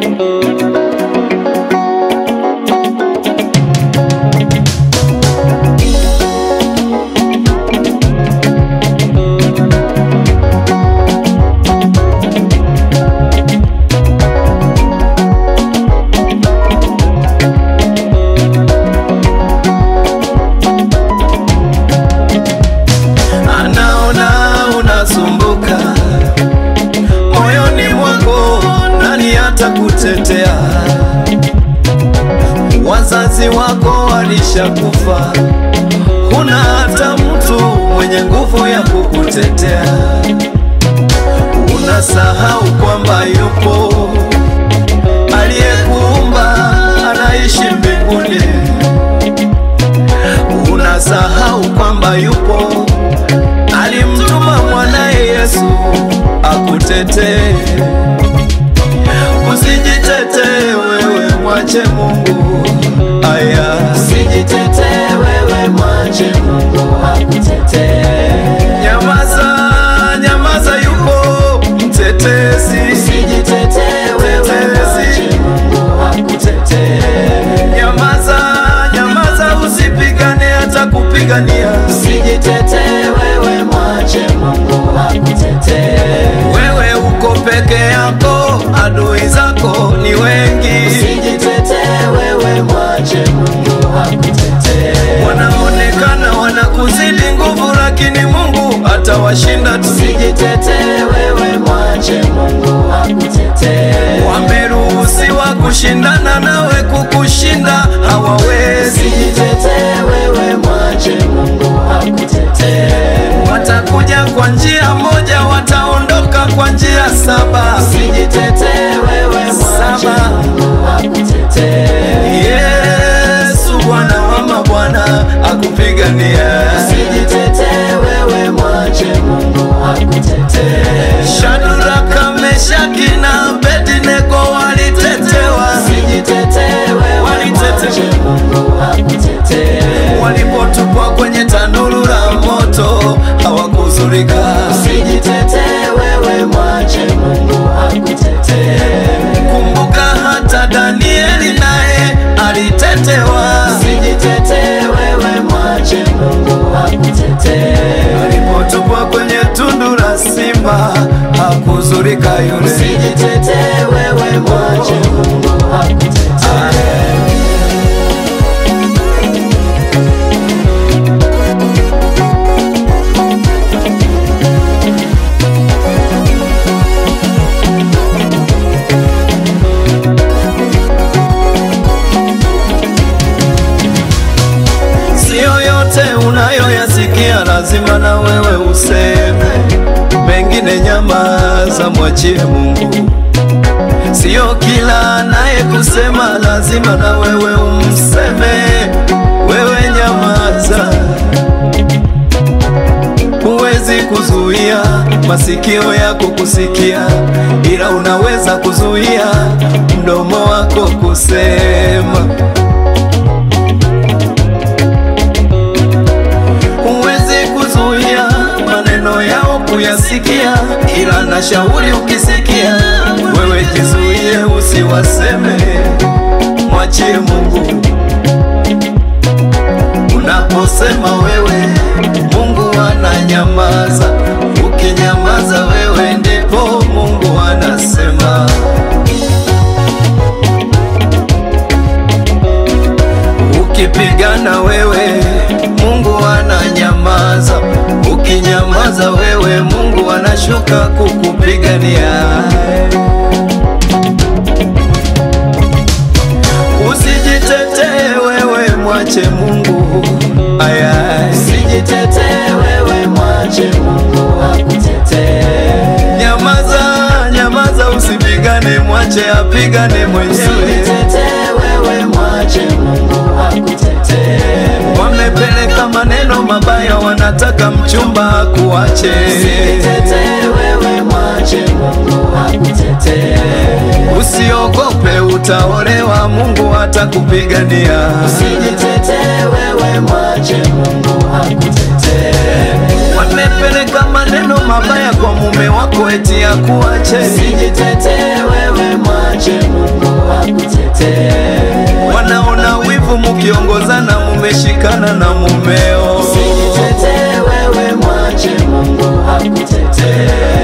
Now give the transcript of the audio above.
anaona unasumbuka moyoni mwako, nani atakutetea? Wazazi wako walishakufa, huna hata mtu mwenye nguvu ya kukutetea. Unasahau kwamba yupo aliyekuumba, anaishi mbinguni. Unasahau kwamba yupo alimtuma mwanaye Yesu akutetee. Usijitetee wewe, mwache Mungu. Aya, Usijitetee wewe, mwache Mungu akutetee. nyamaza, nyamaza, yupo mtetezi. Usijitetee wewe, mwache Mungu akutetee. Nyamaza, nyamaza, usipigane hata kupigania. Usijitetee wewe, mwache Mungu akutetee. Wewe uko peke yako, adui zako ni wengi. Usijitetee wewe, mwache Mungu akutetee. wanaonekana wanakuzidi nguvu, lakini Mungu atawashinda tu. Usijitetee wewe, mwache Mungu akutetee. Wameruhusiwa kushindana nawe, kukushinda hawawezi. Usijitetee wewe, mwache Mungu akutetee. Watakuja kwa njia moja, wataondoka kwa njia saba. Usijitetee wewe, mwache Saba. Mungu akutetee. Yesu Bwana wa mabwana akupigania. Usijitetee wewe, mwache Mungu akutetee. Shadraka, Meshaki na Abednego walitetewa, Usijitetee wewe, Walitetewa. mwache Mungu akutetee. walipotupwa kwenye tanuru la moto hawakuzurika. Usijitetee wewe, mwache Mungu akutetee. Kumbuka hata Danieli naye alitetewa, Usijitetee wewe, mwache Mungu akutetee. alipotupwa kwenye tundu la simba hakuzurika yule. Usijitetee wewe, mwache Mungu akutetee. Sio yote unayoyasikia lazima na wewe useme, mengine nyamaza, mwachie Mungu. Sio kila naye kusema lazima na wewe umseme, wewe nyamaza. Huwezi kuzuia masikio yako kusikia, ila unaweza kuzuia mdomo wako kusema. Huwezi kuzuia maneno yao kuyasikia, ila na shauri ukisikia, wewe jizuie usiwaseme, mwachie Mungu. Unaposema wewe, Mungu ananyamaza. Ukinyamaza wewe, ndipo Mungu anasema. Ukipigana wewe, Mungu ananyamaza. Ukinyamaza wewe, Mungu anashuka kukupigania. Usijitetee wewe, mwache Mungu. Aya, Usijitetee wewe, mwache Mungu akutetee. nyamaza, nyamaza, usipigane, mwache apigane mwenyewe. Usijitetee wewe, mwache Mungu akutetee. Wamepeleka maneno mabaya, wanataka mchumba akuache. Usijitetee wewe, mwache Mungu akutetee. Usiogope, utaolewa, Mungu atakupigania. Usijitetee wewe, mwache Mungu akutetee. Wamepeleka maneno mabaya kwa mume wako eti akuache. Usijitetee wewe, mwache Mungu mkiongozana mumeshikana na mumeo. Usijitetee wewe, mwache Mungu akutetee.